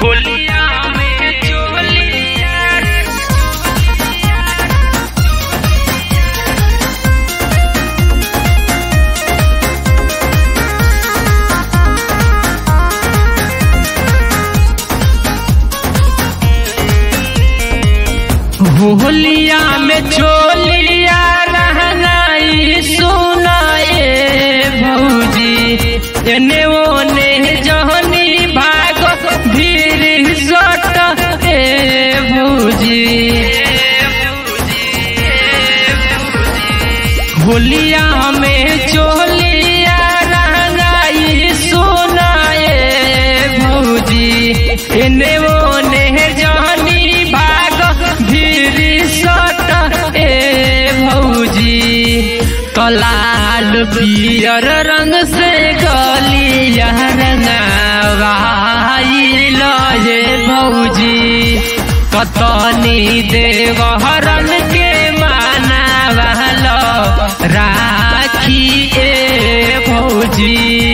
होलिया में चोलिया होलिया में चोलिया रहनाई सुनाए भौजी एने ओने जहनी भाग भीड़ सट ए भौजी होलिया में चोलिया रहनाई सुनाए भौजी एने ओने जहनी भाग भीड़ सट ए भौजी कलाल पियर रंग से गलिया रंगावाई लजे भौजी कतनी देवहरन के माना वालो राखी ए भौजी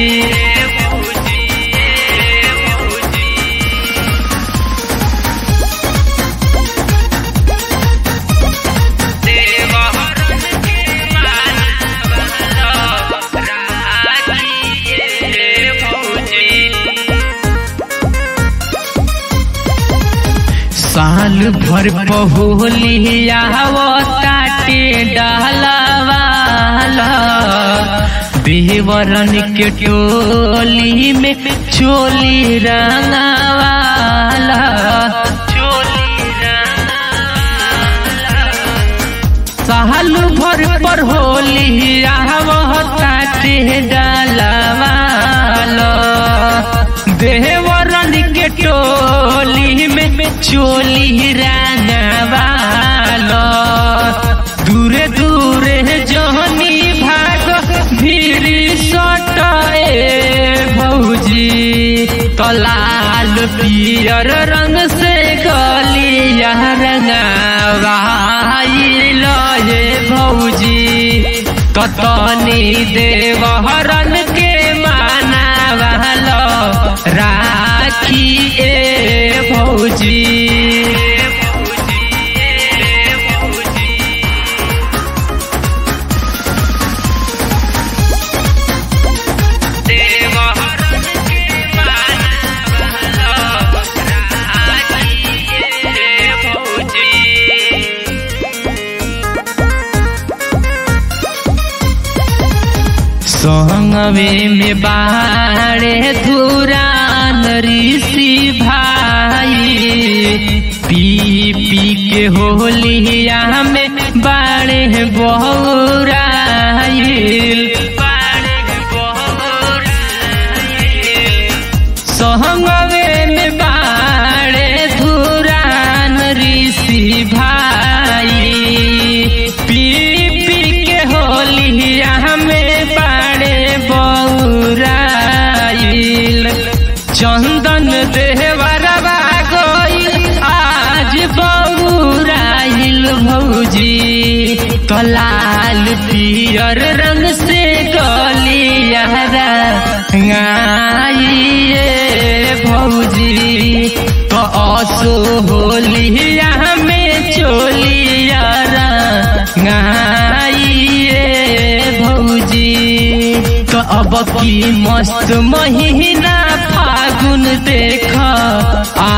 साल भर पहुलिया ताटे डालवाला बेवरन के टोली में चोली रंगावाला चोली साल भर पर होलिया ताटे डालवाला देवरन के टोली में चोली रंगवालो दूरे दूरे जहनी भाग भीड़ सटाए भौजी कलाल पियर रंग से गलिया रंगवाई लये भौजी कतनी देवहरन के माना वालो राखी ए भौजी संगवे में बाड़े धुरान ऋषि भाई पी पी के होलिया में बाड़े बहुराइल संगवे में बाड़े धुरान ऋषि भाई पी पी के होलिया में बाड़े बौराइल चंदन देवरवा गईल आज बौराइल भौजी कलाल पियर रंग से गलिया रंगाइए भौजी तो असो होलिया में चोलिया रंगाइए भौजी तो अब की मस्त महीना फागुन देख आ